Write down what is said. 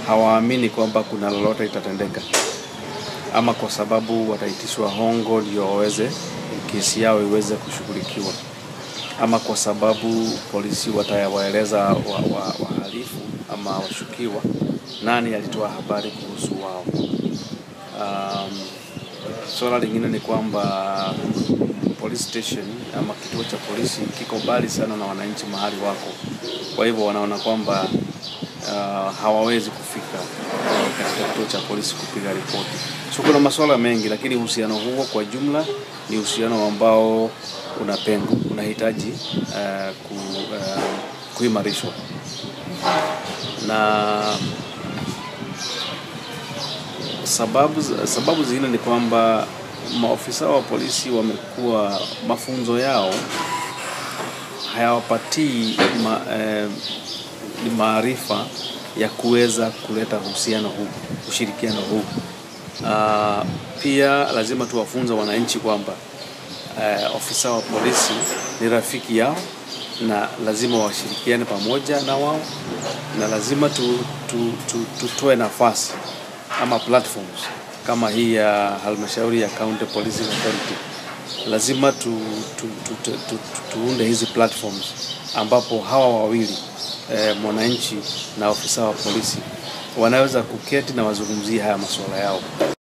hawaamini kwamba kuna lolote itatendeka, ama kwa sababu wataitishwa hongo ndio waweze kesi yao iweze kushughulikiwa, ama kwa sababu polisi watawaeleza wahalifu wa, wa ama washukiwa nani alitoa habari kuhusu wao. Um, Swala lingine ni kwamba police station ama kituo cha polisi kiko mbali sana na wananchi mahali wako, kwa hivyo wanaona kwamba uh, hawawezi kufika katika kituo cha polisi kupiga ripoti. So kuna masuala mengi, lakini uhusiano huo kwa jumla ni uhusiano ambao una pengo, unahitaji uh, ku, uh, kuimarishwa na sababu, sababu zingine ni kwamba maofisa wa polisi wamekuwa mafunzo yao hayawapatii ma, eh, maarifa ya kuweza kuleta uhusiano huu, ushirikiano huu. Uh, pia lazima tuwafunze wananchi kwamba uh, ofisa wa polisi ni rafiki yao na lazima washirikiane pamoja na wao, na lazima tu, tu, tu, tutoe nafasi ama platforms kama hii ya halmashauri ya County Policing Authority. Lazima tu, tu, tu, tu, tu, tuunde hizi platforms ambapo hawa wawili eh, mwananchi na ofisa wa polisi wanaweza kuketi na wazungumzie haya masuala yao.